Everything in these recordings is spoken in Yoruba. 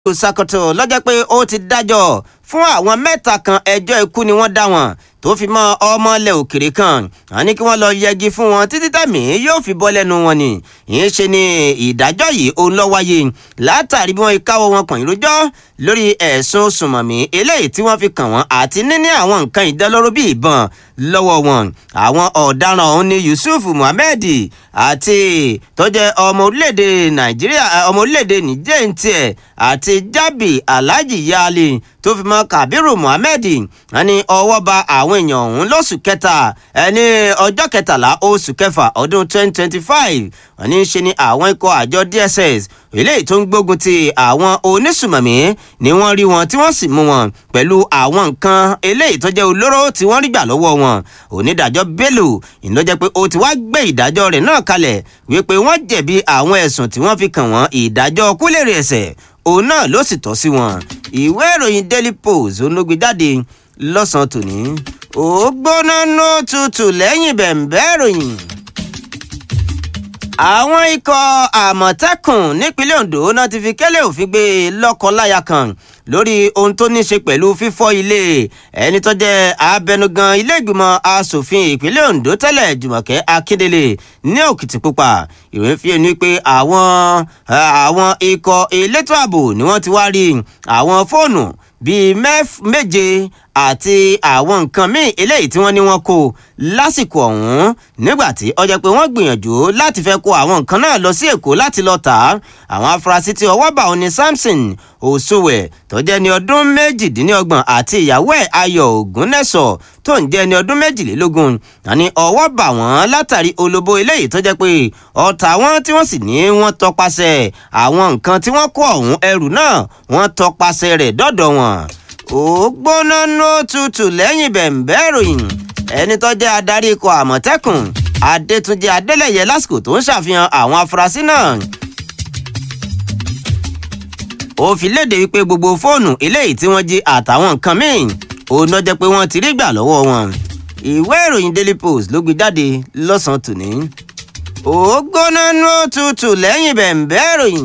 Sokoto lọ́jọ́ pé ó ti dájọ́ fún àwọn mẹ́ta kan ẹjọ́ ikú ni wọ́n dá wọn tó fi mọ́ ọmọlẹ̀ òkèrè kan wọ́n ní kí wọ́n lọ yẹgi fún wọn títí tẹ̀mí yóò fi bọ́ lẹ́nu wọn ni ìyẹn ṣe ni ìdájọ́ yìí òun ló wáyé látàrí bí wọ́n káwọ́ wọn kàn ìrójọ́ lórí ẹ̀sùn sùmọ̀mí eléyìí tí wọ́n fi kàn wọ́n àti níní àwọn nǹkan ìdánlóró bíi ìbọn lọ́wọ́ wọn àwọn ọ̀daràn ọ̀hún ni Yusuf Muhammed àti tó jẹ́ ọmọ orílẹ̀-èdè Nàìjíríà ọmọ orílẹ̀-èdè Niger ń tiẹ̀ àti Jabi Alhaji Yali tó fi mọ́ Kabiru Muhammed wọ́n ní ọwọ́ ba àwọn èèyàn ọ̀hún lóṣù kẹta ẹni ọjọ́ kẹtàlá oṣù kẹfà ọdún 2025 wọ́n ní ṣe ni àwọn ikọ̀ àjọ DSS eléyìí tó ń gbógun ti àwọn onísùmọ̀mí ni wọ́n rí wọn tí wọ́n sì mú wọn pẹ̀lú àwọn nǹkan eléyìí tó jẹ́ olóró tí wọ́n rí gbà lọ́wọ́ wọn onídàájọ́ Bello ìlọ́jẹ́ pé ó ti wá gbé ìdájọ́ rẹ̀ náà kalẹ̀ wípé wọ́n jẹ̀bi àwọn ẹ̀sùn tí wọ́n fi kàn wọ́n ìdájọ́ kúlèrè ẹ̀ṣẹ̀ òun náà ló sì tọ́ sí wọn ìwé ìròyìn Daily Post olóògbé jáde lọ́sàn-án tòní ó gbóná nó tutù lẹ́yìn bẹ̀m̀bẹ́ ìròyìn àwọn ikọ̀ àmọ̀tẹ́kùn nípínlẹ̀ Ondo náà ti fi kẹ́lẹ́ òfin gbé lọ́kọ-láya kan lórí ohun tó ní ṣe pẹ̀lú fífọ́ ilé ẹni tó jẹ́ abẹnugan ilé ìgbìmọ̀ asòfin ìpínlẹ̀ Ondo tẹ́lẹ̀ Jùmọ̀kẹ́ Akíndélé ní Òkìtìpupa ìròyìn fi ẹnu pé àwọn àwọn ikọ̀ elétò ààbò ni wọ́n ti wá rí àwọn fóònù bíi méje àti àwọn nǹkan míì eléyìí tí wọ́n ní wọ́n kó lásìkò ọ̀hún nígbà tí ó jẹ́ pé wọ́n gbìyànjú láti fẹ́ kó àwọn nǹkan náà lọ sí Èkó láti lọ tà á àwọn afurasí tí ọwọ́ bá òní Samson Òṣùwẹ̀ tó jẹ́ ní ọdún méjìdínlọ́gbọ̀n àti ìyàwó ẹ̀ Ayọ̀ Ògúnnẹ́sọ̀ tó ń jẹ́ ní ọdún méjìlélógún àní ọwọ́ bà wọ́n látàrí olóbó eléyìí tó jẹ́ pé ọ̀tá wọn tí wọ́n sì ní wọ́n tọpasẹ̀ àwọn nǹkan tí wọ́n kó ọ̀hún ẹrù náà wọ́n tọpasẹ̀ rẹ̀ dọ́dọ̀ wọn ó gbóná nó tutù lẹ́yìn bẹ̀m̀bẹ́ ìròyìn ẹni tó jẹ́ adarí ikọ̀ àmọ̀tẹ́kùn adétúnjẹ adélẹ̀yẹ lásìkò tó ń ṣàfihàn àwọn afurasí náà ó fi léde wípé gbogbo fóònù eléyìí tí wọ́n jí àtàwọn nǹkan míì òun náà jẹ́ pé wọ́n ti rí gbà lọ́wọ́ wọn ìwé ìròyìn daily post ló gbé jáde lọ́sàn-án tòní ó gbóná nó tutù lẹ́yìn bẹ̀m̀bẹ́ ìròyìn.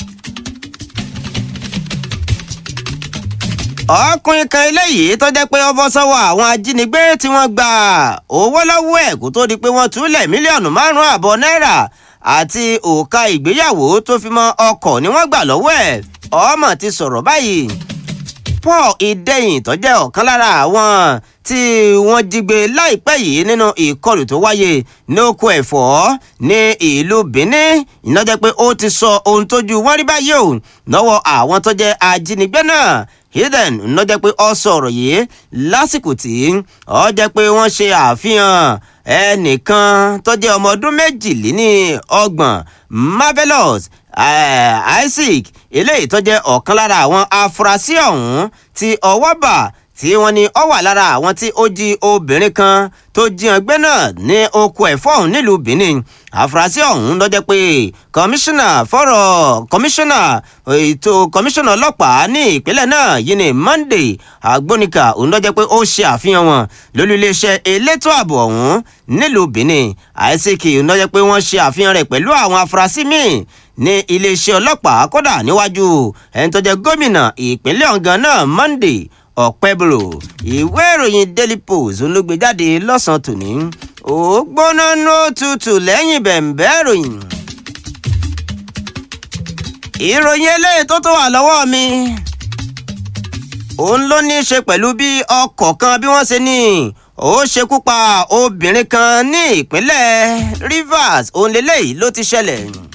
ọkùnrin kan eléyìí tó jẹ́ pé ó bọ́ sọ́wọ́ àwọn ajínigbé tí wọ́n gba owó lọ́wọ́ ẹ̀ kó tó di pé wọ́n túlẹ̀ mílíọ̀nù márùn-ún àbọ̀ náírà àti òòka ìgbéyàwó tó fi mọ́ ọkọ̀ ni wọ́n gbà lọ́wọ́ ẹ̀ ọmọ ti sọ̀rọ̀ báyìí Paul Ìdẹ̀yìn tó jẹ́ ọ̀kan lára àwọn tí wọ́n jí gbé láìpẹ́ yìí nínú ìkọlù tó wáyé ní oko ẹ̀fọ́ ní ìlú Benin iná jẹ́ pé ó ti sọ ohun tójú wọ́n rí báyìí o lọ́wọ́ àwọn tó jẹ́ ajínigbé náà hidden ló jẹ́ pé ó sọ̀rọ̀ yìí lásìkò tí ó jẹ́ pé wọ́n ṣe àfihàn ẹnìkan tó jẹ́ ọmọ ọdún méjìléní ọgbọ̀n marvelous Isaac eléyìí tó jẹ́ ọ̀kan lára àwọn afurasí ọ̀hún tí ọwọ́ bà tí wọ́n ní ó wà lára àwọn tí ó jí obìnrin kan tó jíyan gbé náà ní oko ẹ̀fọ́ ọ̀hún nílùú Benin àfúrásì ọ̀hún ló jẹ́ pé kọmíṣánná fọ́rọ̀ kọmíṣánná ètò kọmíṣánná ọlọ́pàá ní ìpínlẹ̀ náà yìí ní Monday agbónika òun ló jẹ́ pé ó ṣe àfihàn wọn lórí iléeṣẹ́ elétò ààbò ọ̀hún nílùú Benin Isaac òun ló jẹ́ pé wọ́n ṣe àfihàn rẹ̀ pẹ̀lú àwọn afurasí míì ní iléeṣẹ́ ọlọ́pàá kódà níwájú ẹni tó jẹ́ gómìnà ìpínlẹ̀ ọ̀gán náà Monday ọ̀pẹ́bùrò ìwé ìròyìn Daily Post ló gbé jáde lọ́sàn-án tòní ó gbóná nó tutù lẹ́yìn bẹ̀m̀bẹ́ ìròyìn. ìròyìn eléyìí tó tó wà lọ́wọ́ mi òun ló ní í ṣe pẹ̀lú bí ọkọ̀ kan bí wọ́n ṣe ní ó ṣekú pa obìnrin kan ní ìpínlẹ̀ Rivers òun lélẹ́yìí ló ti ṣẹlẹ̀